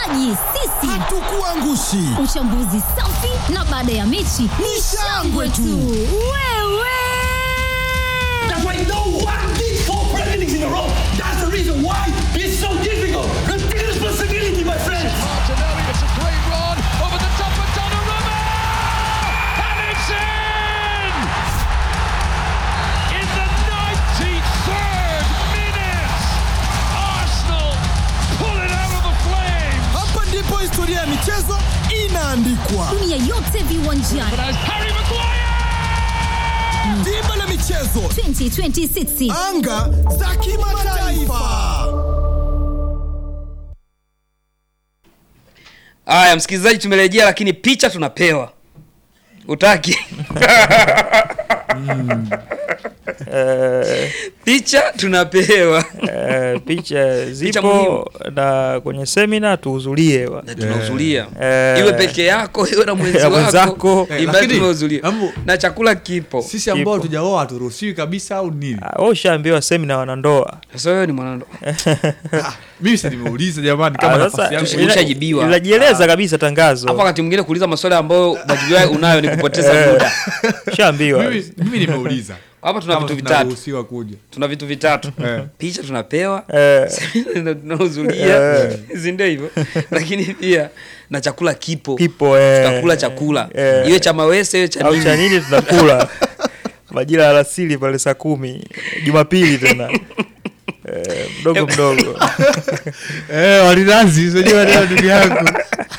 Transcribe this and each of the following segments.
wachezaji sisi Hatukuangushi. uchambuzi safi na baada ya mechi ni shangwe tu wewe That's why no one did four Premier Leagues in a row. That's the reason why it's so difficult. Take responsibility, my friends. Martinelli, it's a great run over the top of Donnarumma! And it's in! In the 93rd minute, Arsenal pull it out of the flames! Hapa ndipo historia ya michezo inaandikwa. dunia yote viwanjani But as Harry Maguire! Dimba la michezo, 2026 anga za kimataifa. Haya, msikilizaji, tumerejea lakini picha tunapewa. Utaki? picha tunapewa Eh, picha zipo muhimu. na kwenye semina tuhudhurie wa. na tunahudhuria Eh. iwe peke yako iwe na mwenzi Ya wako mwenzako. Eh, ibaki lakini, tumehudhuria ambu- na chakula kipo. sisi ambao Kipo. tujaoa haturuhusiwi kabisa au nini Ah, wewe ushaambiwa semina wanandoa Sasa wewe ni mwanandoa Ah, mimi si nimeuliza jamani kama Ah, nafasi sasa, yangu tusi- ila- ushajibiwa. inajieleza kabisa tangazo hapo, wakati mwingine kuuliza maswali ambayo majibu yao unayo ni kupoteza muda. ushaambiwa mimi, mimi nimeuliza Hapa tuna Kama vitu vitatu, tunaruhusiwa kuja tuna vitu vitatu, Eh. picha tunapewa Eh. semina tunahudhuria, si ndio hivyo? Lakini pia na chakula kipo, kipo eh, tutakula chakula eh, iwe cha mawese iwe cha au nini. cha nini tunakula majira ya alasiri pale saa kumi jumapili tena eh, mdogo mdogo eh walinazi unajua leo ndugu yangu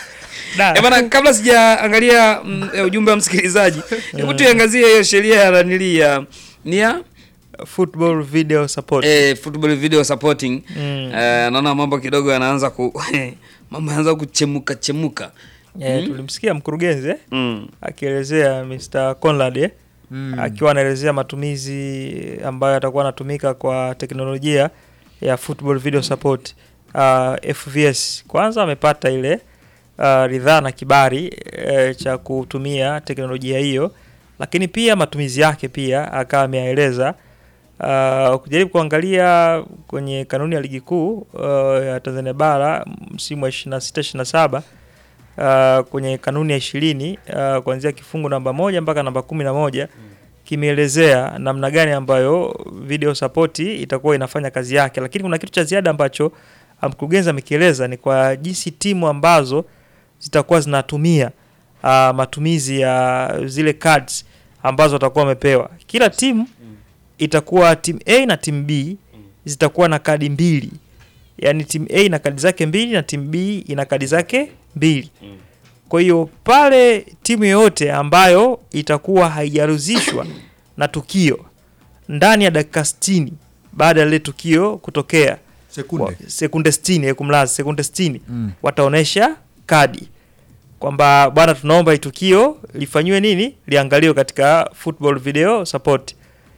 Eh, bana kabla sijaangalia mm, eh, ujumbe wa msikilizaji hebu tuiangazie hiyo sheria ya nanili ya ni ya football video support eh, football video supporting Mm. eh, naona mambo kidogo yanaanza ku mambo yanaanza kuchemuka chemuka eh, tulimsikia mkurugenzi eh? mm. akielezea Mr. Conrad eh? akiwa anaelezea matumizi ambayo yatakuwa anatumika kwa teknolojia ya football video support uh, FVS. Kwanza amepata ile uh, ridhaa na kibali eh, cha kutumia teknolojia hiyo, lakini pia matumizi yake pia akawa ameyaeleza. Uh, kujaribu kuangalia kwenye kanuni ya ligi kuu uh, ya Tanzania bara msimu wa 26 27 uh, kwenye kanuni ya ishirini uh, kuanzia kifungu namba moja mpaka namba kumi na moja kimeelezea namna gani ambayo video support itakuwa inafanya kazi yake, lakini kuna kitu cha ziada ambacho uh, mkurugenzi amekieleza ni kwa jinsi timu ambazo zitakuwa zinatumia uh, matumizi ya zile cards ambazo watakuwa wamepewa. Kila timu itakuwa timu A na timu B zitakuwa na kadi mbili, yaani timu A ina kadi zake mbili na timu B ina kadi zake mbili. Kwa hiyo pale timu yoyote ambayo itakuwa haijaruzishwa na tukio ndani ya dakika 60 baada ya lile tukio kutokea sekunde wa- sekunde 60 eh, kumlaza sekunde 60 Mm. wataonesha kadi kwamba bwana, tunaomba hii tukio lifanyiwe nini, liangaliwe katika football video support.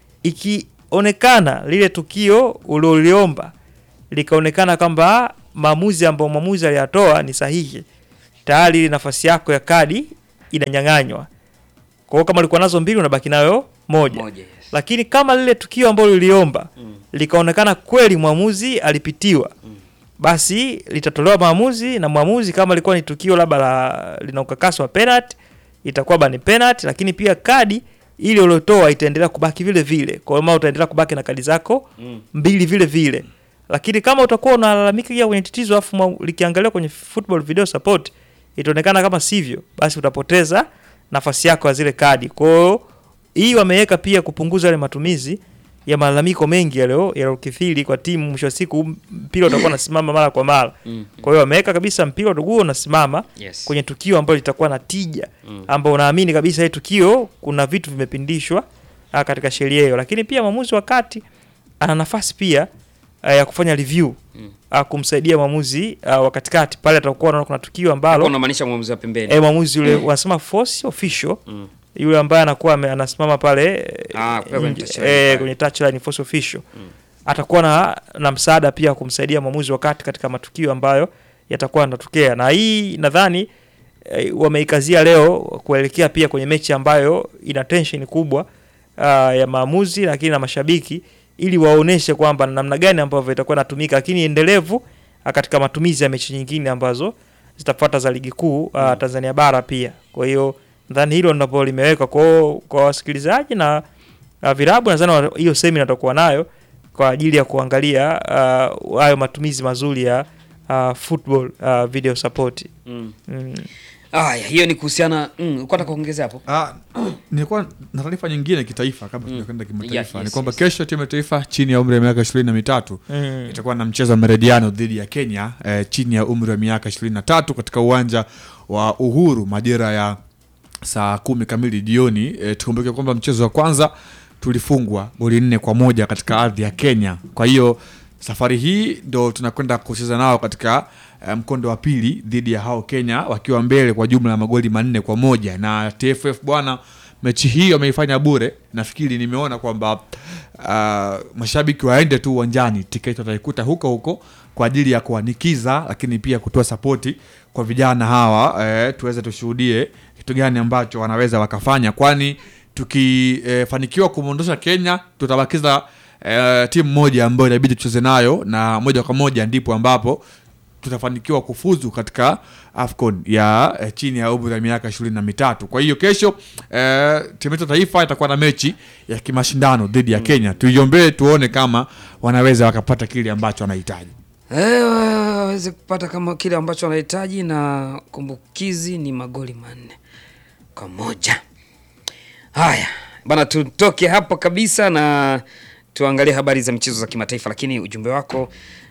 Ikionekana lile tukio ulioliomba likaonekana kwamba maamuzi ambayo mwamuzi aliyatoa ni sahihi, tayari ile nafasi yako ya kadi inanyang'anywa. Kwa hiyo kama ulikuwa nazo mbili, unabaki nayo moja moja yes. lakini kama lile tukio ambalo liliomba likaonekana kweli mwamuzi alipitiwa basi litatolewa maamuzi na mwamuzi kama ilikuwa ni tukio labda la lina ukakasi wa penalty itakuwa bani penalty lakini pia kadi ile uliotoa itaendelea kubaki vile vile kwa hiyo utaendelea kubaki na kadi zako mbili vile vile lakini kama utakuwa unalalamika pia kwenye tatizo afu mwa- likiangaliwa kwenye football video support itaonekana kama sivyo basi utapoteza nafasi yako ya zile kadi kwa hiyo hii wameweka pia kupunguza yale matumizi ya malalamiko mengi yalio yaliyokithiri kwa timu. Mwisho wa siku mpira utakuwa unasimama mara kwa mara. Mm. Kwa hiyo wameweka kabisa mpira utakuwa unasimama Yes. kwenye tukio ambalo litakuwa na tija, ambao unaamini kabisa hii tukio kuna vitu vimepindishwa ah, katika sheria hiyo, lakini pia mwamuzi wa kati ana nafasi pia ah, ya kufanya review ah, kumsaidia mwamuzi ah, wa katikati pale atakuwa anaona kuna tukio ambalo Hapo unamaanisha mwamuzi wa pembeni eh, mwamuzi yule wanasema force official Mm. yule ambaye anakuwa ame- anasimama pale eh, Ah, kule kwenye nje- touchline eh, pale. kwenye touchline force official atakuwa na, na msaada pia wa kumsaidia mwamuzi wakati katika matukio ambayo yatakuwa yanatokea, na hii nadhani eh, wameikazia leo kuelekea pia kwenye mechi ambayo ina tension kubwa uh, ya maamuzi lakini na mashabiki ili waoneshe kwamba namna gani ambavyo itakuwa inatumika, lakini endelevu ah, katika matumizi ya mechi nyingine ambazo zitafuata za ligi kuu uh, Tanzania bara pia. Kwa hiyo nadhani hilo ndipo limewekwa kwa kwa wasikilizaji na uh, virabu nadhani wa- hiyo semina tutakuwa nayo kwa ajili ya kuangalia uh, hayo matumizi mazuri ya uh, football uh, video support. Mm. Mm. Aya, hiyo ni kuhusiana mm, ulikuwa nataka kuongezea hapo? Ah, nilikuwa na taarifa nyingine kitaifa kabla tujakwenda kimataifa Yeah, ni yes, kwamba yes. kesho timu ya taifa chini ya umri wa miaka ishirini na mitatu Mm. itakuwa na mchezo wa Meridiano dhidi ya Kenya eh, chini ya umri wa miaka ishirini na tatu katika uwanja wa Uhuru majira ya saa kumi kamili jioni. E, tukumbuke kwamba mchezo wa kwanza tulifungwa goli nne kwa moja katika ardhi ya Kenya. Kwa hiyo safari hii ndo tunakwenda kucheza nao katika eh, mkondo wa pili dhidi ya hao Kenya wakiwa mbele kwa jumla ya magoli manne kwa moja na TFF bwana mechi hii wameifanya bure. Nafikiri nimeona kwamba uh, mashabiki waende tu uwanjani, tiketi wataikuta huko huko kwa ajili ya kuanikiza, lakini pia kutoa sapoti kwa vijana hawa eh, tuweze tushuhudie kitu gani ambacho wanaweza wakafanya, kwani tukifanikiwa eh, kumwondosha Kenya tutabakiza eh, timu moja ambayo inabidi tucheze nayo, na moja kwa moja ndipo ambapo tutafanikiwa kufuzu katika AFCON ya eh, chini ya umri wa miaka ishirini na mitatu. Kwa hiyo kesho eh, timu yetu ya taifa itakuwa na mechi ya kimashindano dhidi ya Kenya. Tuiombee tuone kama wanaweza wakapata kile ambacho wanahitaji. Eh, waweze kupata kama kile ambacho wanahitaji na kumbukizi ni magoli manne kwa moja. Haya bana, tutoke hapo kabisa na tuangalie habari za michezo za kimataifa, lakini ujumbe wako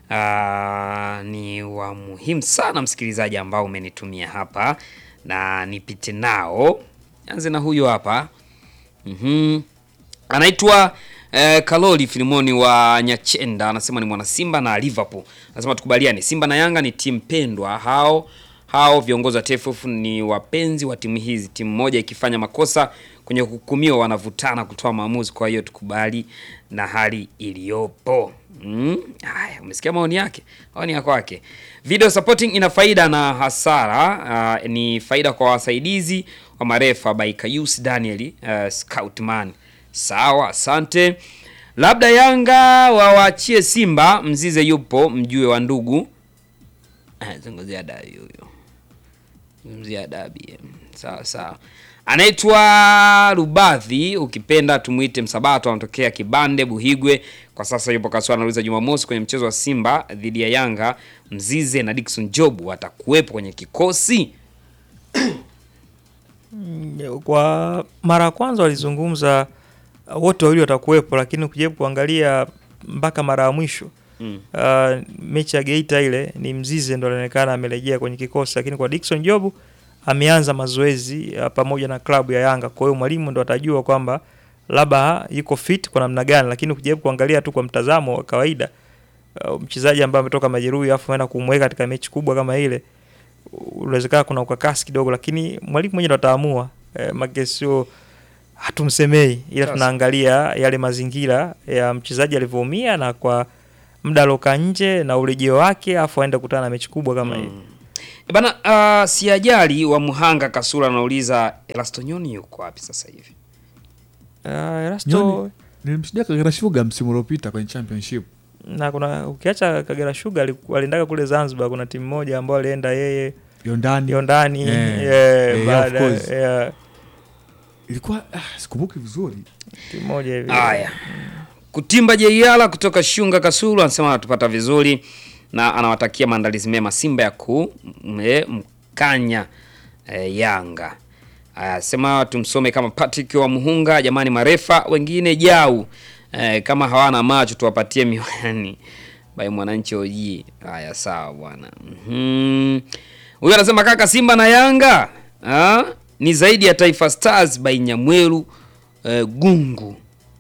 aa, ni wa muhimu sana msikilizaji, ambao umenitumia hapa na nipite nao. Anze na huyo hapa Mhm. Anaitwa eh, Kaloli Filimoni wa Nyachenda, anasema ni mwana Simba na Liverpool. Anasema tukubaliane, Simba na Yanga ni timu pendwa. Hao hao viongozi wa TFF ni wapenzi wa timu hizi. Timu moja ikifanya makosa kwenye kuhukumiwa, wanavutana kutoa maamuzi. Kwa hiyo tukubali na hali iliyopo. Mm? Haya, umesikia maoni yake, maoni ya kwake. Video supporting ina faida na hasara. ah, ni faida kwa wasaidizi wa marefa by Kayus Daniel uh, Scoutman. Sawa, asante. Labda Yanga wawaachie Simba, Mzize yupo, mjue wa ndugu. Ah, Zungumzia dabi huyo. Zungumzia dabi. eh. Sawa sawa. Anaitwa Rubadhi, ukipenda tumuite Msabato, anatokea Kibande Buhigwe. Kwa sasa yupo Kaswa, anauliza Jumamosi kwenye mchezo wa Simba dhidi ya Yanga, Mzize na Dickson Job watakuwepo kwenye kikosi? Kwa mara ya kwanza walizungumza uh, wote wawili watakuwepo, lakini ukijaribu kuangalia mpaka mara ya mwisho Mm. uh, mechi ya Geita ile ni Mzize ndo alionekana amerejea kwenye kikosi, lakini kwa Dickson Job ameanza mazoezi uh, pamoja na klabu ya Yanga. Kwa hiyo mwalimu ndo atajua kwamba labda yuko fit kwa namna gani, lakini ukijaribu kuangalia tu kwa mtazamo wa kawaida uh, mchezaji ambaye ametoka majeruhi afu aenda kumweka katika mechi kubwa kama ile unawezekana kuna ukakasi kidogo, lakini mwalimu mwenyewe ndo ataamua eh, make sio hatumsemei, ila Sasa. tunaangalia yale mazingira ya mchezaji alivyoumia na kwa muda aloka nje na urejeo wake, afu aende kukutana na mechi kubwa kama hii. E Bana, uh, siajali wa Muhanga Kasura anauliza Elastonyoni yuko wapi sasa hivi? Uh, Erasto Nyoni, nilimshuhudia Kagera Sugar msimu uliopita kwenye championship. na kuna ukiacha Kagera Sugar aliku- aliendaga kule Zanzibar, kuna timu moja ambayo alienda yeye Yondani ndio ndani Eh, eh, eh, baada of course. ya ilikuwa ah, sikumbuki vizuri. timu moja hivi Haya, Kutimba Jeiala kutoka Shunga Kasulu anasema anatupata vizuri na anawatakia maandalizi mema Simba ya ku m- mkanya e, Yanga. Aya, sema tumsome kama Patrick wa Muhunga, jamani, marefa wengine jau e, kama hawana macho tuwapatie miwani by mwananchi oji. Haya, sawa bwana. Mhm. Huyu anasema kaka, Simba na Yanga ha? ni zaidi ya Taifa Stars by Nyamweru e, Gungu.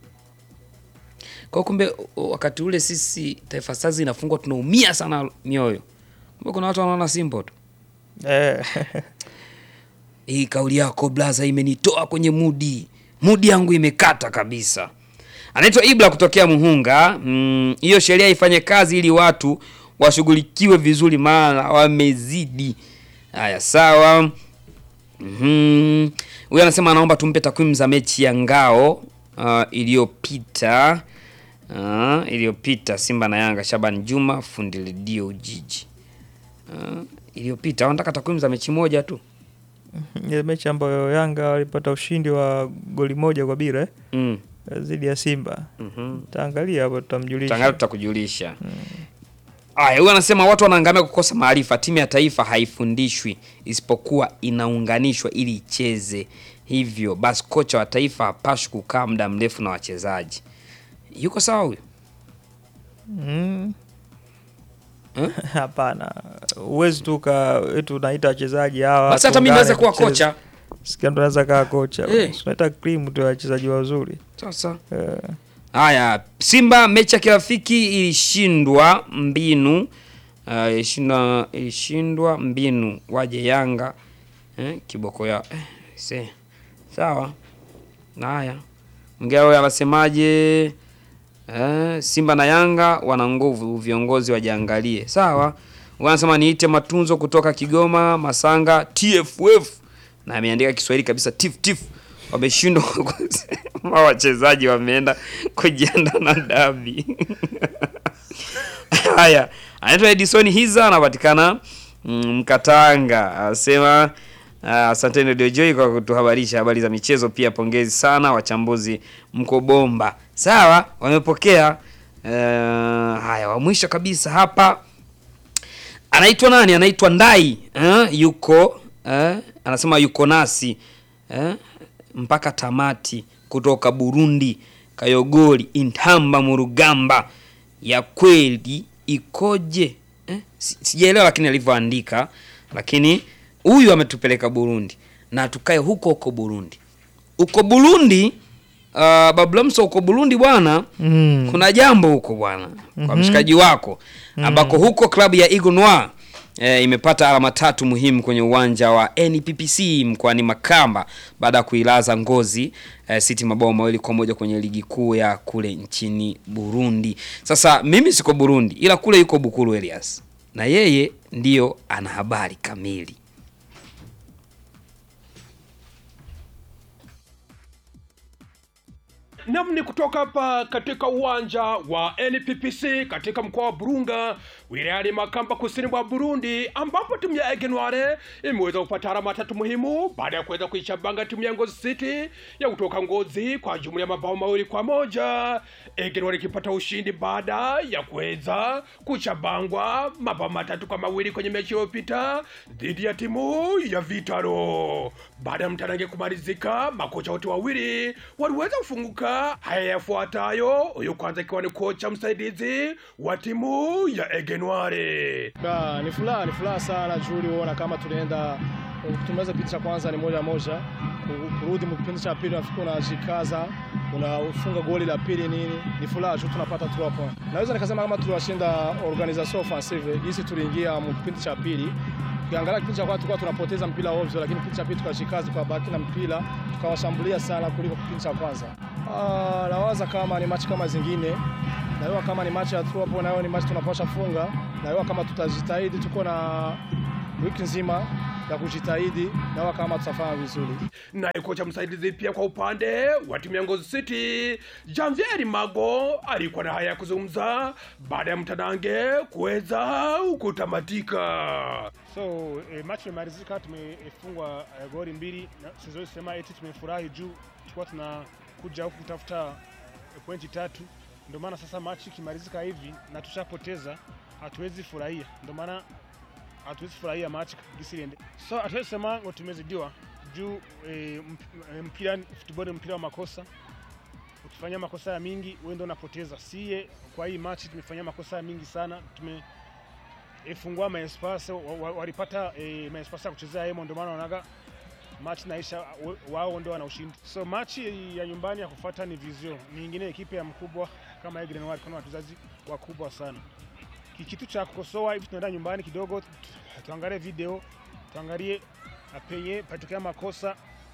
Kwa kumbe o- wakati ule sisi Taifa Stars inafungwa tunaumia sana mioyo. Kumbe kuna watu wanaona Simba tu. eh, Hii kauli yako blaza imenitoa kwenye mudi, mudi yangu imekata kabisa. Anaitwa Ibla kutokea Muhunga. Mm, Hiyo sheria ifanye kazi ili watu washughulikiwe vizuri, maana wamezidi. Haya, sawa. Mhm. Huyu anasema anaomba tumpe takwimu za mechi ya ngao uh, iliyopita uh, iliyopita Simba na Yanga. Shaban Juma fundi redio Ujiji. uh, iliyopita wanataka takwimu za mechi moja tu ile mechi ambayo Yanga walipata ushindi wa goli moja kwa bila eh, mm. dhidi ya Simba. mm Taangalia hapo tutamjulisha. Tangazo tutakujulisha. Aya, huyu anasema watu wanaangamia kukosa maarifa. Timu ya taifa haifundishwi isipokuwa inaunganishwa ili icheze. Hivyo basi, kocha wa taifa hapashi kukaa muda mrefu na wachezaji. Yuko sawa huyu? Mm. Eh? Hapana, huwezi tu ka eti unaita wachezaji hawa. Basi hata mimi tuungane naweza kuwa tucheze. kocha. Sikia, ndo naweza kaa kocha. Eh. Tunaita cream tu ya wachezaji wazuri. Sasa Eh. haya, Simba mechi ya kirafiki ilishindwa mbinu uh, ilishindwa ilishindwa mbinu, waje Yanga eh, kiboko ya eh, se sawa. Haya, mgea huyo anasemaje? Eh, Simba na Yanga wana nguvu, viongozi wajiangalie. Sawa, wanasema niite matunzo kutoka Kigoma Masanga TFF, na ameandika Kiswahili kabisa tif tif. Wameshindwa kusema wachezaji wameenda kujiandaa na dabi. Haya, anaitwa Edison Hiza, anapatikana mm, Mkatanga, anasema ah, asanteni Radio Joy kwa kutuhabarisha habari za michezo. Pia pongezi sana wachambuzi, mko bomba. Sawa, wamepokea. Uh, haya, wa mwisho kabisa hapa anaitwa nani? Anaitwa Ndai eh, yuko eh, anasema yuko nasi eh, mpaka tamati kutoka Burundi, Kayogori, Intamba, Murugamba. Ya kweli ikoje eh? si- Sijaelewa lakini alivyoandika, lakini huyu ametupeleka Burundi na tukae huko huko Burundi. Uko Burundi uh, Bablamso, uko Burundi bwana Mm. kuna jambo huko bwana kwa mshikaji wako ambako huko klabu ya Eagle Noir e, imepata alama tatu muhimu kwenye uwanja wa NPPC mkoani Makamba baada ya kuilaza Ngozi e, City mabao mawili kwa moja kwenye ligi kuu ya kule nchini Burundi. Sasa mimi siko Burundi, ila kule yuko Bukuru Elias na yeye ndiyo ana habari kamili. Nam ni kutoka hapa katika uwanja wa NPPC katika mkoa wa Burunga wilayani Makamba kusini mwa Burundi, ambapo timu ya Egenware imeweza kupata alama tatu muhimu baada ya kuweza kuichabanga timu ya Ngozi City ya kutoka Ngozi kwa jumla ya mabao mawili kwa moja. Egenware ikipata ushindi baada ya kuweza kuchabangwa mabao matatu kwa mawili kwenye mechi iliyopita dhidi ya timu ya Vitaro. Baada ya mtanange kumalizika, makocha wote wawili waliweza kufunguka. Haya yafuatayo, huyu kwanza ikiwa ni kocha msaidizi wa timu ya Egenware. Ba, ni furaha ni furaha sana juu uliona kama tunaenda tumeweza kipindi cha kwanza ni moja moja, ku- kurudi mu kipindi cha pili nafikiri unajikaza unafunga goli la pili nini, ni furaha juu tunapata 3 points. Naweza nikasema kama tuliwashinda organisation offensive jinsi tuliingia mu kipindi cha pili Ukiangalia kipindi cha kwanza tulikuwa tunapoteza mpira ovyo, lakini kipindi cha pili tukashikaza, tukabaki na mpira, tukawashambulia sana kuliko kipindi cha kwanza. Ah, nawaza kama ni machi kama zingine naiwa kama ni machi ya tu hapo, nayo ni machi tunapasha funga, naiwa kama tutajitahidi, tuko na wiki nzima ya kujitahidi, naiwa kama tutafanya vizuri. Naye kocha msaidizi pia kwa upande wa timu ya Ngozi City, Janvier Mago alikuwa na haya ya kuzungumza baada ya mtanange kuweza kutamatika. So eh, match imemalizika, tumefungwa eh, goli mbili. na Siwezi sema eti tumefurahi juu tulikuwa tunakuja huku kutafuta eh, pointi tatu. Ndio maana sasa match ikimalizika hivi na tushapoteza, hatuwezi furahia. Ndio maana hatuwezi furahia match gisi iliende. So hatuwezi sema ngo tumezidiwa juu eh, mp- eh, mpira football, mpira wa makosa. Ukifanya makosa ya mingi, wewe ndio unapoteza. Sie kwa hii match tumefanya makosa ya mingi sana, tume ifungua maespasi walipata e, maespasi ya kuchezea hemo, ndio maana wanaga match naisha, wa- wao ndio wana ushindi. So match ya nyumbani ya kufuata ni Vizio, ni ingine ekipe ya mkubwa kama Egren Noir, kuna wachezaji wakubwa sana. Ki- Kitu cha kukosoa hivi, tunaenda nyumbani kidogo, tu- tuangalie video, tuangalie penye patokea makosa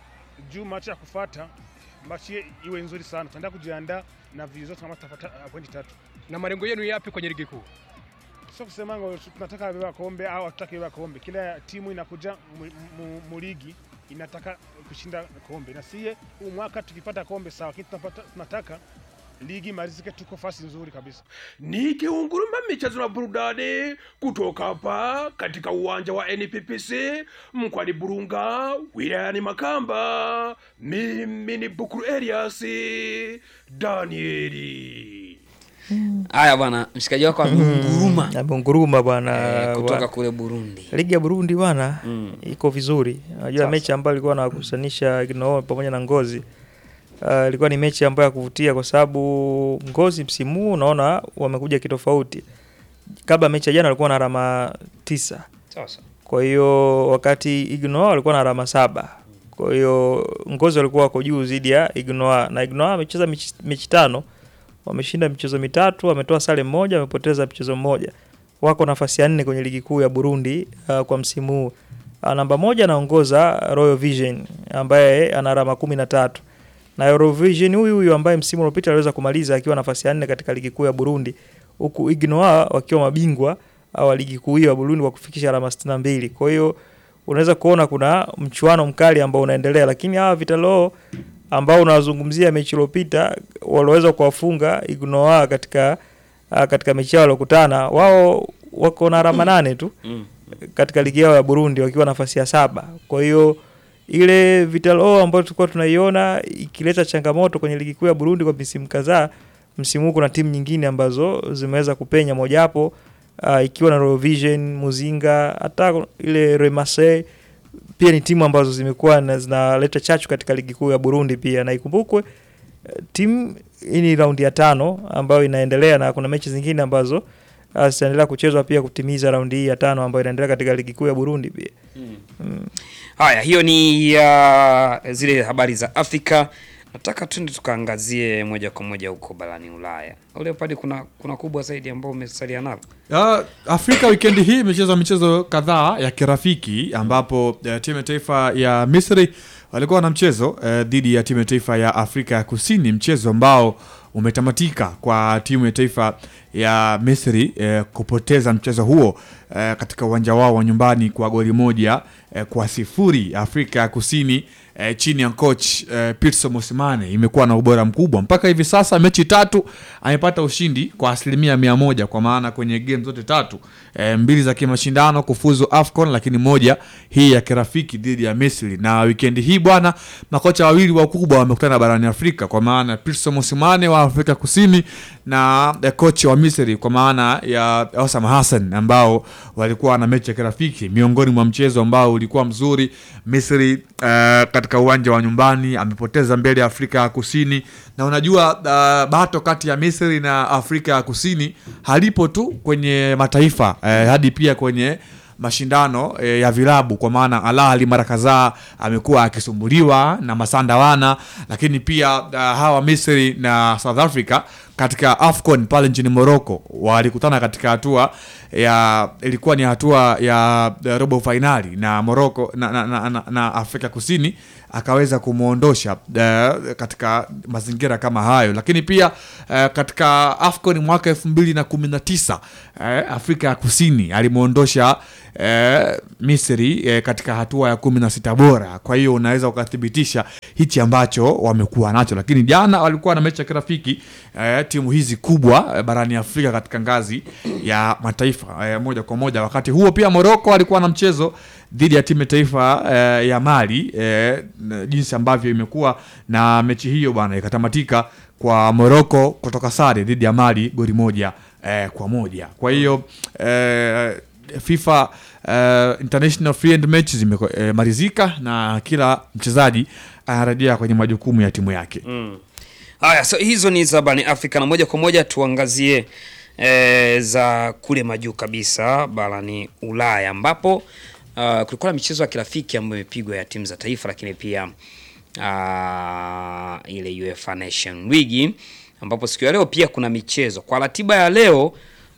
juu match ya kufuata match iwe nzuri sana, tunaenda kujiandaa na Vizio, tunamata tutapata uh, pointi tatu. Na malengo yenu yapi kwenye ligi kuu? Sio kusema ngo tunataka beba kombe au hatutaki beba kombe. Kila timu inakuja mu- mu- mu ligi inataka kushinda kombe, na sie huu mwaka tukipata kombe sawa, lakini tunapata, tunataka ligi imalizike, tuko fasi nzuri kabisa. Nikiunguruma michezo na burudani kutoka hapa katika uwanja wa NPPC mkwani Burunga wilayani Makamba, mimi ni Bukuru Elias Danieli. Haya bwana, mshikaji wako amenguruma Amenguruma bwana eh, kutoka bwana. kule Burundi. Ligi ya Burundi bwana Mm. iko vizuri. Unajua Sasa. mechi ambayo ilikuwa nakusanisha Gnoo pamoja na Ngozi uh, ilikuwa ni mechi ambayo ya kuvutia kwa sababu Ngozi msimu huu unaona wamekuja kitofauti. Kabla mechi ya jana walikuwa na alama tisa. Sasa Kwa hiyo wakati Ignoa walikuwa na alama saba. Kwa hiyo Ngozi walikuwa wako juu dhidi ya Ignoa na Ignoa amecheza mechi, mechi tano, wameshinda michezo mitatu, wametoa sare moja, wamepoteza mchezo mmoja. Wako nafasi ya nne kwenye ligi kuu ya Burundi uh, kwa msimu huu. Uh, namba moja anaongoza Royal Vision ambaye ana alama kumi na tatu na Royal Vision huyu huyu ambaye msimu uliopita aliweza kumaliza akiwa nafasi ya nne katika ligi kuu ya Burundi, huku Ignoa wakiwa mabingwa wa ligi kuu hiyo ya Burundi kwa kufikisha alama 62. Kwa hiyo unaweza kuona kuna mchuano mkali ambao unaendelea, lakini hawa Vitalo ambao unawazungumzia mechi iliyopita waliweza kuwafunga Ignoa katika ah, katika mechi yao waliokutana, wao wako na alama nane tu mm. katika ligi yao ya Burundi wakiwa nafasi ya saba. Kwa hiyo ile Vitalo ambayo tulikuwa tunaiona ikileta changamoto kwenye ligi kuu ya Burundi kwa misimu kadhaa, msimu huu kuna timu nyingine ambazo zimeweza kupenya, mojawapo uh, ikiwa na Royal Vision, Muzinga, hata ile Remase pia ni timu ambazo zimekuwa na zinaleta chachu katika ligi kuu ya Burundi pia, na ikumbukwe eh, timu hii ni raundi ya tano ambayo inaendelea na kuna mechi zingine ambazo uh, zitaendelea kuchezwa pia kutimiza raundi hii ya tano ambayo inaendelea katika ligi kuu ya Burundi pia. Mm. Haya, hiyo ni ya zile habari za Afrika. Nataka tuende tukaangazie moja kwa moja huko barani Ulaya. Ule pale kuna kuna kubwa zaidi ambao umesalia nalo. Uh, Afrika wikendi hii imecheza michezo kadhaa ya kirafiki ambapo uh, timu ya taifa ya Misri walikuwa na mchezo uh, dhidi ya timu ya taifa ya Afrika ya Kusini, mchezo ambao umetamatika kwa timu ya taifa ya Misri uh, kupoteza mchezo huo uh, katika uwanja wao wa nyumbani kwa goli moja uh, kwa sifuri. Afrika ya Kusini eh, chini ya coach eh, Pitso Mosimane imekuwa na ubora mkubwa mpaka hivi sasa. Mechi tatu amepata ushindi kwa asilimia mia moja kwa maana kwenye game zote tatu eh, mbili za kimashindano kufuzu AFCON, lakini moja hii ya kirafiki dhidi ya Misri. Na wikendi hii bwana, makocha wawili wakubwa wamekutana barani Afrika kwa maana Pitso Mosimane wa Afrika Kusini na eh, coach wa Misri kwa maana ya Osam Hassan ambao walikuwa na mechi ya kirafiki miongoni mwa mchezo ambao ulikuwa mzuri. Misri eh, katika uwanja wa nyumbani amepoteza mbele ya Afrika ya Kusini, na unajua uh, bato kati ya Misri na Afrika ya Kusini halipo tu kwenye mataifa eh, hadi pia kwenye mashindano eh, ya vilabu kwa maana Al Ahly mara kadhaa amekuwa akisumbuliwa na Masanda wana, lakini pia uh, hawa Misri na South Africa katika AFCON pale nchini Morocco walikutana katika hatua ya ilikuwa ni hatua ya ya robo fainali na Morocco na, na, na, na, na Afrika Kusini akaweza kumwondosha uh, katika mazingira kama hayo, lakini pia uh, katika AFCON mwaka elfu mbili na kumi na tisa uh, Afrika ya Kusini alimwondosha uh, Misri uh, katika hatua ya kumi na sita bora. Kwa hiyo unaweza ukathibitisha hichi ambacho wamekuwa nacho, lakini jana walikuwa na mechi ya kirafiki uh, timu hizi kubwa uh, barani Afrika katika ngazi ya mataifa uh, moja kwa moja. Wakati huo pia Morocco alikuwa na mchezo dhidi ya timu ya taifa eh, ya Mali eh, na jinsi ambavyo imekuwa na mechi hiyo bwana ikatamatika kwa Morocco kutoka sare dhidi ya Mali goli moja eh, kwa moja. Kwa hiyo eh, FIFA eh, International Friend Match zimemalizika na kila mchezaji anarejea kwenye majukumu ya timu yake. Mm. Haya, so hizo ni za barani Afrika na moja kwa moja tuangazie e, za kule majuu kabisa barani Ulaya ambapo uh, kulikuwa na michezo ya kirafiki ambayo imepigwa ya timu za taifa, lakini pia uh, ile UEFA Nation League ambapo siku ya leo pia kuna michezo kwa ratiba ya leo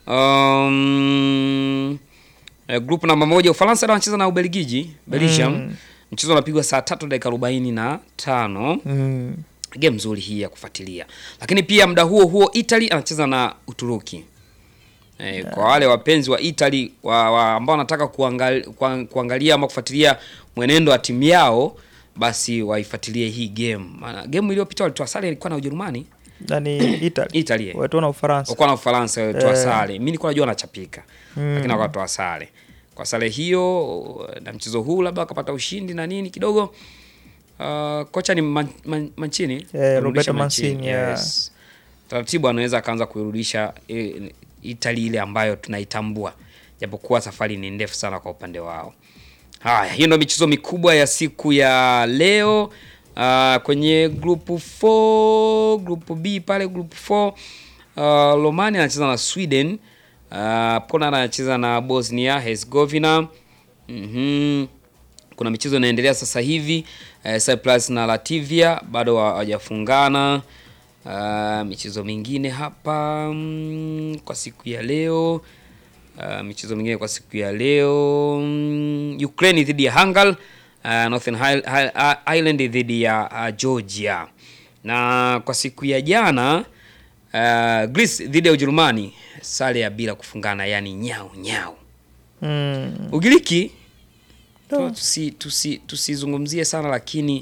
um, eh, group namba moja Ufaransa leo wanacheza na Ubelgiji Belgium. Mm. Mchezo unapigwa saa tatu dakika arobaini na tano Mm. game nzuri hii ya kufuatilia, lakini pia muda huo huo Italy anacheza na Uturuki. Eh, kwa wale wapenzi wa Italy wa, wa ambao wanataka kuangalia, kuangalia ama kufuatilia mwenendo wa timu yao basi waifuatilie hii game. Maana game iliyopita walitoa sare ilikuwa na Ujerumani nani Italy Italy. watu na Ufaransa Walikuwa na Ufaransa walitoa Eh. sare. Mimi nilikuwa najua wanachapika. Mm. Lakini wakatoa sare. Kwa sare hiyo na mchezo huu labda wakapata ushindi na nini kidogo. Uh, kocha ni man, man, Mancini. Kurudisha Roberto Mancini, yeah. Yes. Taratibu anaweza akaanza kuirudisha eh, Italy ile ambayo tunaitambua. Japokuwa safari ni ndefu sana kwa upande wao. Haya, hiyo ndio michezo mikubwa ya siku ya leo. Uh, kwenye group 4, group B pale group 4 uh, Romania anacheza na Sweden. Uh, Poland anacheza na Bosnia Herzegovina. Mhm. Kuna michezo inaendelea sasa hivi uh, Cyprus na Latvia bado wa- hawajafungana. Uh, michezo mingine hapa mm, kwa siku ya leo Uh, michezo mingine kwa siku ya leo mm, Ukraine dhidi ya Hungary, uh, Northern Hi- Hi- Ireland dhidi ya uh, Georgia, na kwa siku ya jana uh, Greece dhidi ya Ujerumani, sare ya bila kufungana, yani nyau nyau. mm. Ugiriki tu- tusi tusi tusizungumzie sana, lakini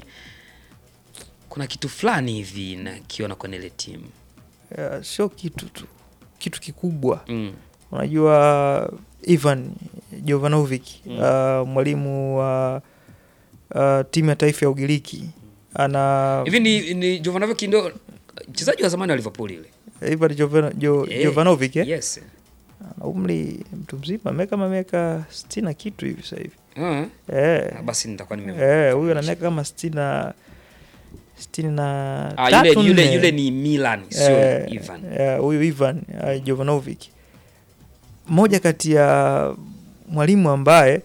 kuna kitu fulani hivi nakiona kwenye ile timu Yeah, sio kitu tu kitu kikubwa mm. unajua Ivan Jovanovic Mm. uh, mwalimu wa uh, timu ya taifa ya Ugiriki ana hivi ni, ni Jovanovic ndio mchezaji wa zamani wa Liverpool ile Ivan Jovano, jo, Eh, Jovanovic eh? yes. ana umri mtu mzima ameweka kama miaka sitini na kitu hivi sasa hivi Ah, eh. ah, basi nitakuwa nime eh, huyu ana miaka kama sitini na sitini na Ah, tatu yule, yule, nne. yule ni Milan sio Eh, Ivan. eh, huyu Ivan uh, Jovanovic mmoja kati ya mwalimu ambaye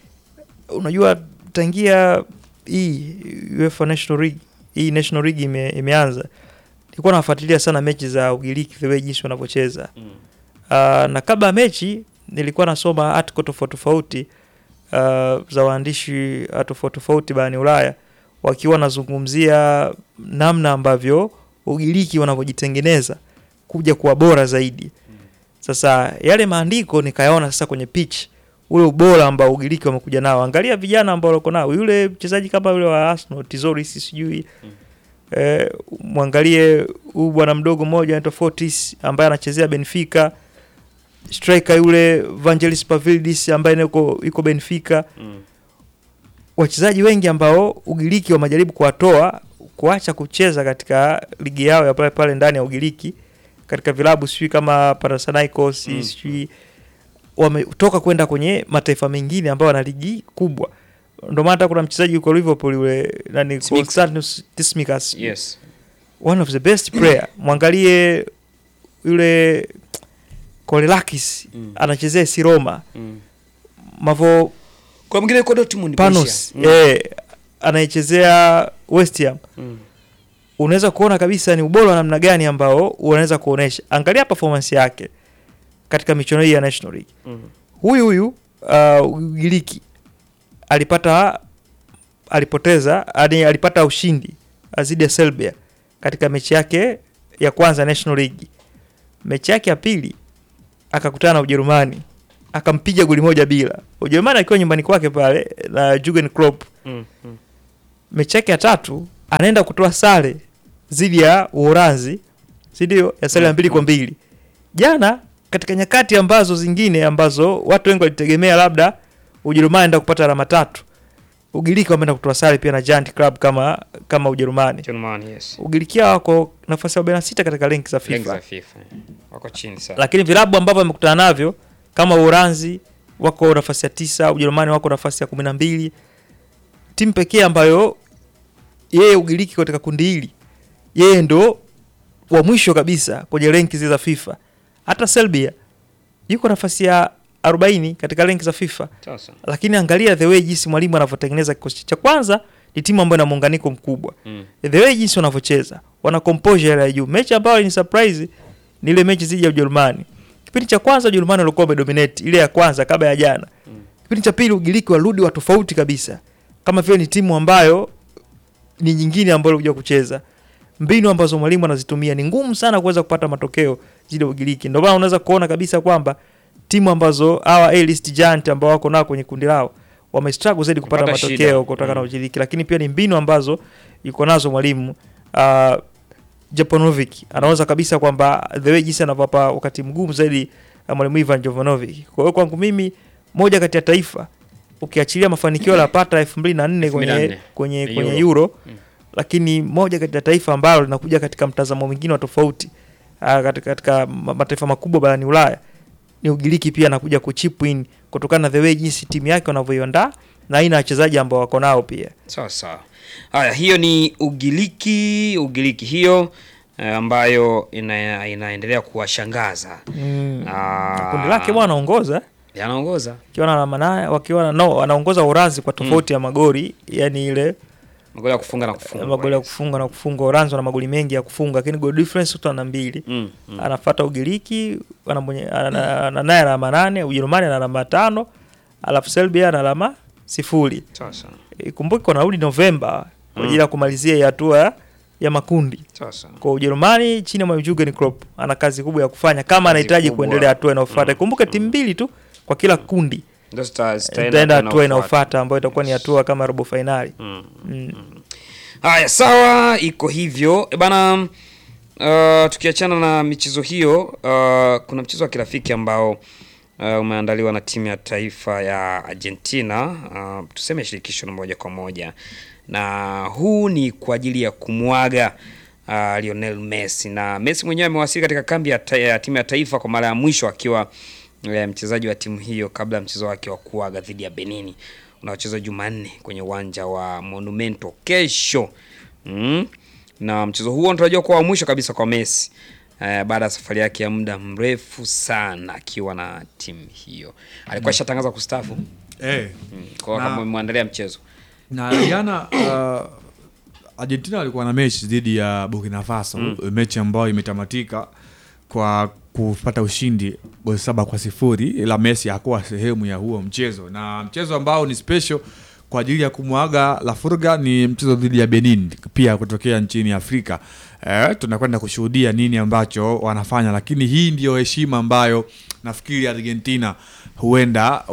unajua tangia hii UEFA National League hii National League ime, imeanza nilikuwa nafuatilia sana mechi za Ugiriki the way jinsi wanavyocheza Mm. uh, na kabla ya mechi nilikuwa nasoma article tofauti tofauti uh, za waandishi uh, tofauti tofauti barani Ulaya wakiwa wanazungumzia namna ambavyo Ugiriki wanavyojitengeneza kuja kuwa bora zaidi. Sasa yale maandiko nikayaona sasa kwenye pitch, ule ubora ambao Ugiriki wamekuja nao. Angalia vijana ambao wako nao, yule mchezaji kama yule wa Arsenal Tizoris sijui eh, mwangalie huyu bwana mdogo mmoja anaitwa Fortis ambaye anachezea Benfica, striker yule Vangelis Pavlidis ambaye yuko yuko Benfica Mm. wachezaji wengi ambao Ugiriki wamejaribu kuwatoa kuacha kucheza katika ligi yao ya pale pale ndani ya Ugiriki katika vilabu sijui kama Panathinaikos Mm. sijui wametoka kwenda kwenye mataifa mengine ambayo wana ligi kubwa. Ndio maana hata kuna mchezaji yuko Liverpool yule nani Tsimikas. Konstantinos Tsimikas Yes. one of the best player. Mwangalie yule Kolelakis Mm. anachezea AS Roma. Mm. Mavo Kwa mwingine yuko Dortmund Panos Panos. eh, anayechezea West Ham Mm. unaweza kuona kabisa ni ubora wa namna gani ambao unaweza kuonesha. Angalia performance yake katika michuano hii ya National League. Mm. Huyu huyu uh, Ugiriki alipata alipoteza yani alipata ushindi dhidi ya Serbia katika mechi yake ya kwanza National League. Mechi yake ya pili akakutana na Ujerumani akampiga goli moja bila. Ujerumani akiwa nyumbani kwake pale na Jurgen Klopp Mm. Mm. mechi yake ya tatu anaenda kutoa sare dhidi ya Uholanzi, si ndio? Ya sare ya mbili kwa mbili. Jana katika nyakati ambazo zingine ambazo watu wengi walitegemea labda Ujerumani enda kupata alama tatu, Ugiriki wameenda kutoa sare pia na Giant Club kama kama Ujerumani. Germany, yes. Ugiriki hao wako nafasi ya 46 katika renki za Rank FIFA za FIFA. Wako chini sana. lakini vilabu ambavyo wamekutana navyo kama Uholanzi wako nafasi ya tisa, Ujerumani wako nafasi ya kumi na mbili. Timu pekee ambayo yeye Ugiriki katika kundi hili yeye ndo wa mwisho kabisa kwenye renki zile za FIFA. Hata Serbia yuko nafasi ya 40 katika renki za FIFA, Sasa. lakini angalia the way jinsi mwalimu anavyotengeneza kikosi cha kwanza. Ni timu ambayo ina muunganiko mkubwa Mm. the way jinsi wanavyocheza wana composure ya juu. Mechi ambayo ni surprise ni ile mechi dhidi ya Ujerumani. Kipindi cha kwanza Ujerumani walikuwa wamedominate ile ya kwanza kabla ya jana. Kipindi cha pili Ugiriki warudi wa tofauti kabisa, kama vile ni timu ambayo ni nyingine ambayo kuja kucheza. Mbinu ambazo mwalimu anazitumia ni ngumu sana kuweza kupata matokeo zile Ugiriki. Ndio maana unaweza kuona kabisa kwamba timu ambazo hawa A list giant ambao wako nao kwenye kundi lao wame struggle zaidi kupata Kupata shida. matokeo kutokana na Mm. Ugiriki, lakini pia ni mbinu ambazo yuko nazo mwalimu uh, Japanovic anaoza kabisa kwamba the way jinsi anavyowapa wakati mgumu zaidi uh, mwalimu Ivan Jovanovic. Kwa hiyo kwangu mimi moja kati ya taifa ukiachilia mafanikio aliyopata 2004 kwenye 2004 kwenye Euro. kwenye Euro Mm. lakini moja kati ya taifa ambalo linakuja katika mtazamo mwingine wa tofauti uh, katika, katika ma- mataifa makubwa barani Ulaya ni Ugiriki pia anakuja kuchip in kutokana na the way jinsi timu yake wanavyoiandaa na aina ya wachezaji ambao wako nao pia. Sawa sawa. Haya, hiyo ni Ugiriki, Ugiriki hiyo eh, ambayo ina, inaendelea kuwashangaza Mm. Ah, Kundi lake bwana anaongoza yanaongoza akiwa na alama nane wakiwa na no anaongoza Uranzi kwa tofauti ya magoli yani ile magoli ya kufunga na kufunga. magoli ya kufunga na kufunga. Uranzi wana magoli mengi ya kufunga, lakini goal difference tu ana mbili. Mm, mm. Anafuata Ugiriki ana mwenye- ana- ana- naye alama nane, Ujerumani ana alama tano, alafu Serbia ana alama sifuri. Sawa sawa. Ikumbuke wanarudi Novemba kwa ajili Mm. ya kumalizia hii hatua ya- ya makundi. Sawa sawa. Kwa Ujerumani chini ya mwalimu Jurgen Klopp ana kazi kubwa ya kufanya kama Kazi anahitaji kubwa. kuendelea hatua inayofuata. Mm, Ikumbuke timu mbili tu kwa kila kundi Ndio zita- zitaenda itaenda hatua hatua inayofuata. inayofuata ambayo itakuwa ni hatua kama robo fainali. Mm. Mm. Haya, sawa, iko hivyo E bana. Uh, tukiachana na michezo hiyo uh, kuna mchezo wa kirafiki ambao uh, umeandaliwa na timu ya taifa ya Argentina uh, tuseme shirikisho na moja kwa moja, na huu ni kwa ajili ya kumwaga uh, Lionel Messi, na Messi mwenyewe amewasili katika kambi ya, ta ya timu ya taifa kwa mara ya mwisho akiwa eh, mchezaji wa timu hiyo kabla ya mchezo wake wa kuaga dhidi ya Benini unaochezwa Jumanne kwenye uwanja wa Monumento kesho. Mm. Na mchezo huo unatarajiwa kuwa wa mwisho kabisa kwa Messi eh, baada ya safari yake ya muda mrefu sana akiwa na timu hiyo. Alikuwa shatangaza kustaafu. Eh. Mm. Kwa hiyo Na- kama umemwandalia mchezo. na jana uh, Argentina walikuwa na mechi dhidi ya Burkina Faso Mm. mechi ambayo imetamatika kwa kupata ushindi goli saba kwa sifuri ila Messi hakuwa sehemu ya huo mchezo, na mchezo ambao ni special kwa ajili ya kumwaga La Furga ni mchezo dhidi ya Benin pia kutokea nchini Afrika. Eh, tunakwenda kushuhudia nini ambacho wanafanya, lakini hii ndio heshima ambayo nafikiri Argentina huenda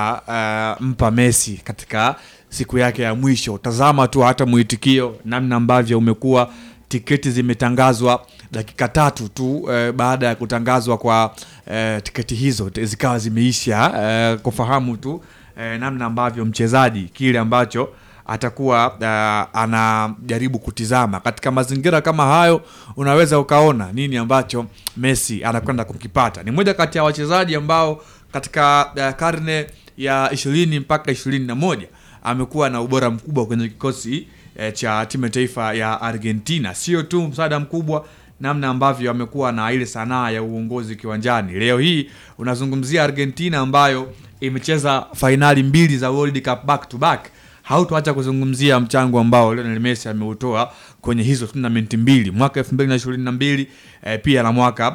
wakampa Messi katika siku yake ya mwisho. Tazama tu hata mwitikio namna ambavyo umekuwa, tiketi zimetangazwa dakika tatu tu eh, baada ya kutangazwa kwa eh, tiketi hizo te- zikawa zimeisha eh, kufahamu tu eh, namna ambavyo mchezaji kile ambacho atakuwa uh, anajaribu kutizama katika mazingira kama hayo, unaweza ukaona nini ambacho Messi anakwenda kukipata. Ni moja kati ya wachezaji ambao katika uh, karne ya ishirini mpaka ishirini na moja amekuwa na ubora mkubwa kwenye kikosi eh, cha timu ya taifa ya Argentina. Sio tu msaada mkubwa namna ambavyo amekuwa na ile sanaa ya uongozi kiwanjani. Leo hii unazungumzia Argentina ambayo imecheza fainali mbili za World Cup back to back hautoacha kuzungumzia mchango ambao Lionel Messi ameutoa kwenye hizo tournament mbili mwaka 2022 eh, pia na mwaka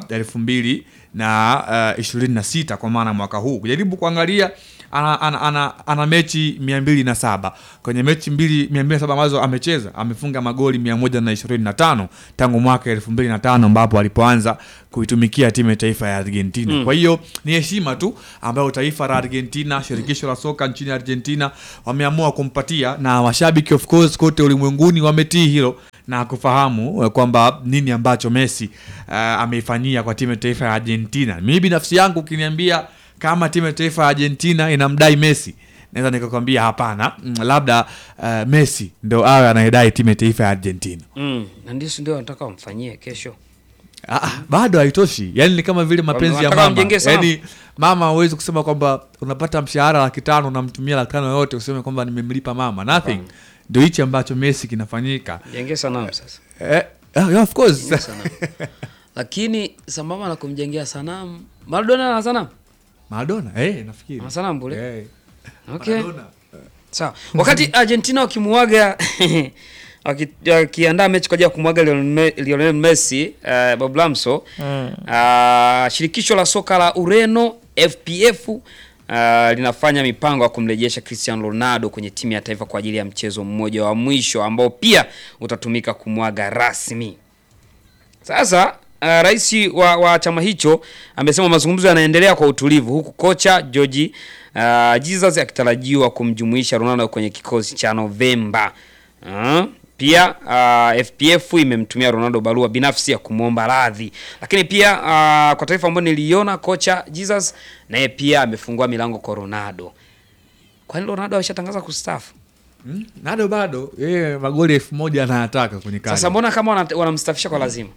2026 kwa maana mwaka huu kujaribu kuangalia ana, ana, ana, ana mechi 207 kwenye mechi mbili 207 ambazo amecheza amefunga magoli 125 tangu mwaka 2005 ambapo alipoanza kuitumikia timu ya taifa ya Argentina Mm. kwa hiyo ni heshima tu ambayo taifa la Argentina, shirikisho la soka nchini Argentina wameamua kumpatia, na mashabiki of course kote ulimwenguni wametii hilo na kufahamu eh, kwamba nini ambacho Messi uh, ameifanyia kwa timu ya taifa ya Argentina. Mimi binafsi yangu ukiniambia kama timu ya taifa ya Argentina inamdai Messi naweza nikakwambia hapana, mm, labda uh, Messi ndo awe anayedai timu ya taifa ya Argentina. Mm. Na ndio si ndio nataka wamfanyie kesho. Ah, ah, bado haitoshi yani ni kama vile mapenzi ya Wanataka mama wamjengee sanamu. yani mama huwezi kusema kwamba unapata mshahara laki tano unamtumia laki tano yote useme kwamba nimemlipa mama nothing ndio hichi ambacho Messi kinafanyika Jengee sanamu sasa. eh, ah, yeah, of course Jengee sanamu. Lakini sambamba na kumjengea sanamu, Maradona ana sanamu? Maradona eh nafikiri Ana sanamu bure? eh, Okay. Maradona. Sawa. Wakati Argentina wakimuaga waki- wakiandaa mechi kwa ajili ya kumwaga Lionel Me- Lionel Messi uh, Bob Lamso Mm. uh, shirikisho la soka la Ureno FPF uh, linafanya mipango ya kumrejesha Cristiano Ronaldo kwenye timu ya taifa kwa ajili ya mchezo mmoja wa mwisho ambao pia utatumika kumwaga rasmi. Sasa uh, rais wa, wa chama hicho amesema mazungumzo yanaendelea kwa utulivu huku kocha George uh, Jesus akitarajiwa kumjumuisha Ronaldo kwenye kikosi cha Novemba. Uh, Pia uh, FPF imemtumia Ronaldo barua binafsi ya kumwomba radhi, lakini pia uh, kwa taarifa ambayo niliona, kocha Jesus naye pia amefungua milango kwa Ronaldo. Kwani Ronaldo ameshatangaza kustaafu? Mm, Nado bado yeye magoli elfu moja anayataka kwenye kazi. Sasa mbona kama wana- wanamstafisha kwa lazima?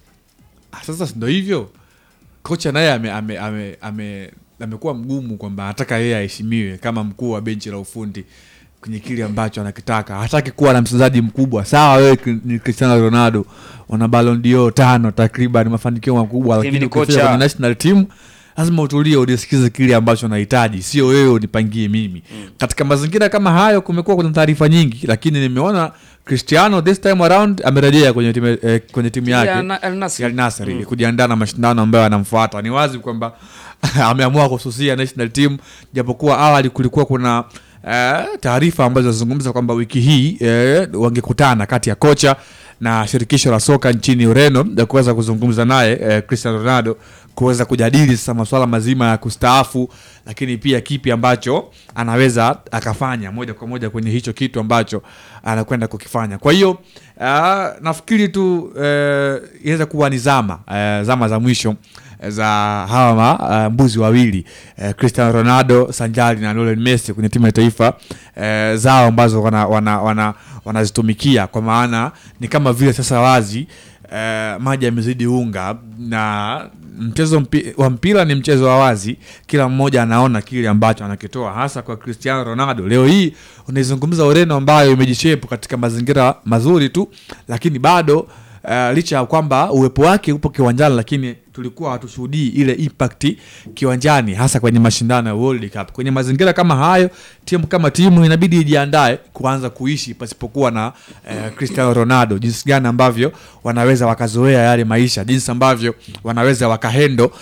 Ah, Sasa si ndo hivyo, kocha naye ame, ame, ame, ame, amekuwa mgumu kwamba anataka yeye aheshimiwe kama mkuu wa benchi la ufundi kwenye kile ambacho anakitaka. Hataki kuwa na mchezaji mkubwa. Sawa, wewe Cri- ni Cristiano Ronaldo, wana Ballon d'Or tano takriban, mafanikio makubwa, Lakini lakini ni ukifika kocha- kwenye national team lazima utulie, udisikize kile ambacho unahitaji, sio wewe unipangie mimi. Katika mazingira kama hayo, kumekuwa kuna taarifa nyingi, lakini nimeona Cristiano this time around amerejea kwenye timu, eh, kwenye timu yake Ya na- Al Nassr. ya Al Nassr Mm. ili kujiandaa na mashindano ambayo yanamfuata. Ni wazi kwamba ameamua kususia national team, japokuwa awali kulikuwa kuna eh, taarifa ambazo zinazungumza kwamba wiki hii eh, wangekutana kati ya kocha na shirikisho la soka nchini Ureno ya kuweza kuzungumza naye eh, Cristiano Ronaldo kuweza kujadili sasa masuala mazima ya kustaafu, lakini pia kipi ambacho anaweza akafanya moja kwa moja kwenye hicho kitu ambacho anakwenda kukifanya. Kwa hiyo ah, nafikiri tu eh, inaweza kuwa ni zama eh, zama za mwisho eh, za hawa ma, uh, mbuzi wawili eh, Cristiano Ronaldo sanjari na Lionel Messi kwenye timu ya taifa eh, zao ambazo wanazitumikia wana, wana, wanazitumikia kwa maana ni kama vile sasa wazi eh, maji yamezidi unga na mchezo mpi, wa mpira ni mchezo wa wazi, kila mmoja anaona kile ambacho anakitoa, hasa kwa Cristiano Ronaldo. Leo hii unaizungumza Ureno ambayo imejishepu katika mazingira mazuri tu, lakini bado uh, licha ya kwamba uwepo wake upo kiwanjani, lakini tulikuwa hatushuhudii ile impact kiwanjani, hasa kwenye mashindano ya World Cup. Kwenye mazingira kama hayo, timu kama timu inabidi ijiandae kuanza kuishi pasipokuwa na eh, Cristiano Ronaldo, jinsi gani ambavyo wanaweza wakazoea yale maisha, jinsi ambavyo wanaweza wakahendo uh,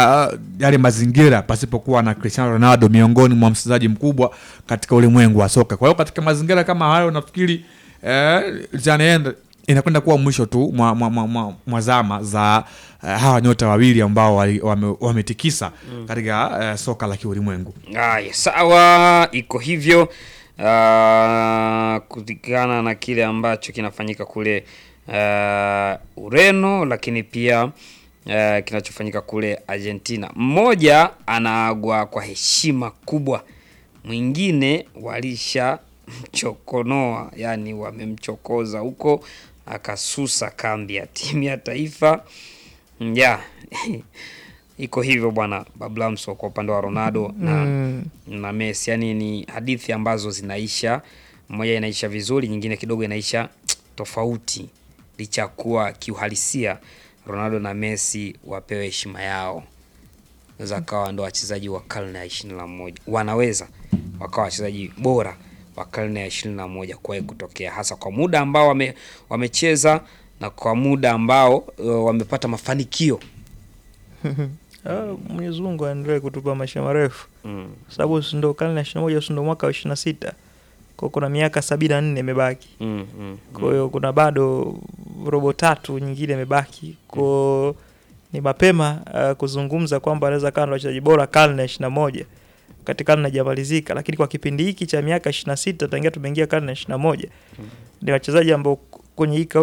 yale mazingira pasipokuwa na Cristiano Ronaldo, miongoni mwa mchezaji mkubwa katika ulimwengu wa soka. Kwa hiyo katika mazingira kama hayo nafikiri eh, zanaenda inakwenda kuwa mwisho tu mwa, mwa, mwa, mwa, mwa zama za uh, hawa nyota wawili ambao wali- wame- wametikisa Mm. katika uh, soka la kiulimwengu. Haya, sawa, iko hivyo uh, kulingana na kile ambacho kinafanyika kule uh, Ureno, lakini pia uh, kinachofanyika kule Argentina. Mmoja anaagwa kwa heshima kubwa, mwingine walisha mchokonoa, yani wamemchokoza huko, akasusa kambi ya timu ya taifa ya iko hivyo bwana Bablamso kwa upande wa Ronaldo na, Mm. na Messi. Yani ni hadithi ambazo zinaisha, moja inaisha vizuri, nyingine kidogo inaisha tofauti, licha ya kuwa kiuhalisia Ronaldo na Messi wapewe heshima yao, naweza kawa ndo wachezaji wa karne ya ishirini na moja wanaweza wakawa wachezaji bora wa karne ya ishirini na moja kuwahi kutokea, hasa kwa muda ambao wame, wamecheza na kwa muda ambao uh, wamepata mafanikio Ah, Mwenyezi Mungu aendelee kutupa maisha marefu Mm. sababu si ndo karne ya ishirini na moja si ndo mwaka wa ishirini na sita kwa kuna miaka sabini na nne imebaki Mm, mm, kwa hiyo kuna bado robo tatu nyingine imebaki ko ni mapema uh, kuzungumza kwamba anaweza kawa na wachezaji bora karne ya ishirini na moja wakati karne haijamalizika lakini kwa kipindi hiki cha miaka ishirini na sita tangia tumeingia karne ya ishirini na moja ni wachezaji ambao kwenye hii kauli